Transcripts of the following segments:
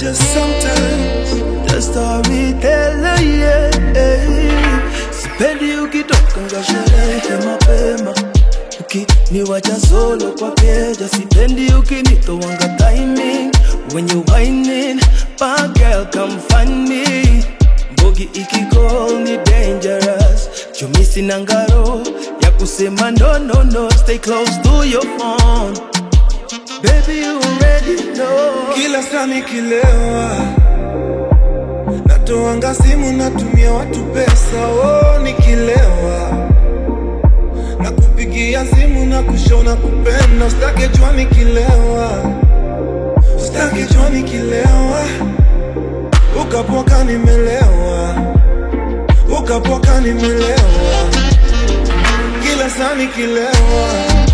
just sometimes the storyteller yeah. Sipendi ukitoka nga sherehe mapema ukiniwacha solo kwa keja, sipendi ukinitowanga timing when you whining, bad girl come find me Mbogi ikicall ni dangerous, chumisi na ngaro ya kusema no no no, stay close to your phone Baby you already know kila saa nikilewa natoanga simu natumia watu pesa oh, nikilewa na kupigia simu na kushona kupenda ustake jua nikilewa ustake jua nikilewa ukapoka nimelewa ukapoka nimelewa kila saa nikilewa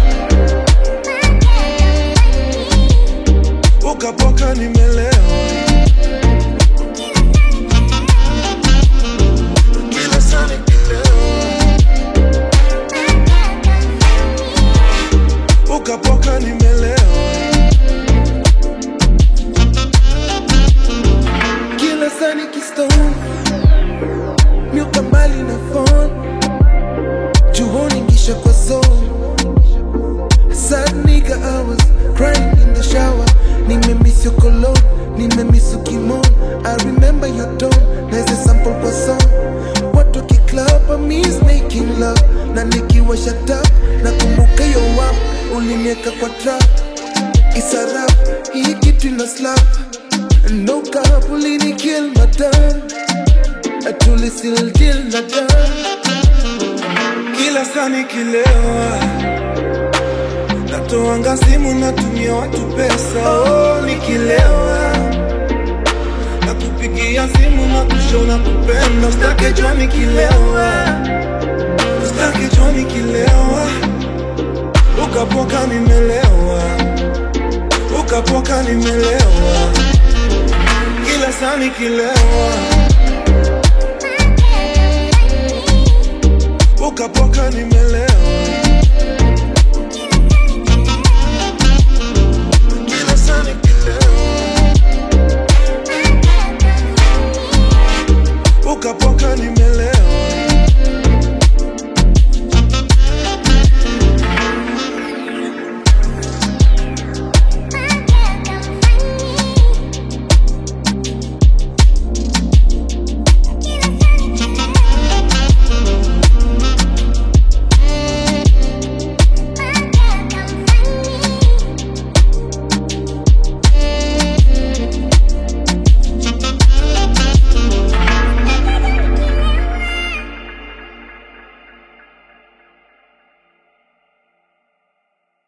ukapoka nimelewa kila saa nikilewa ukapoka nimelewa kila saa nikistone miuka mbali na phone juhoni kisha kwa zone sad nigga I was crying in the shower nimemiss your cologne nimemiss ukimon I remember your tone naise sample kwa song watu kiklub I miss making love na nikiwa shut up nakumbuka yo wap ulinieka kwa trap isarap hii kitu ina slap no cap ulini kill madam atuli still deal na dam kila saa nikilewa natoanga simu natumia watu pesa oh, nikilewa na kupigia simu na kushona kupenda ustake jua nikilewa ustake jua nikilewa ukapoka nimelewa ukapoka nimelewa kila saa nikilewa ukapoka nimelewa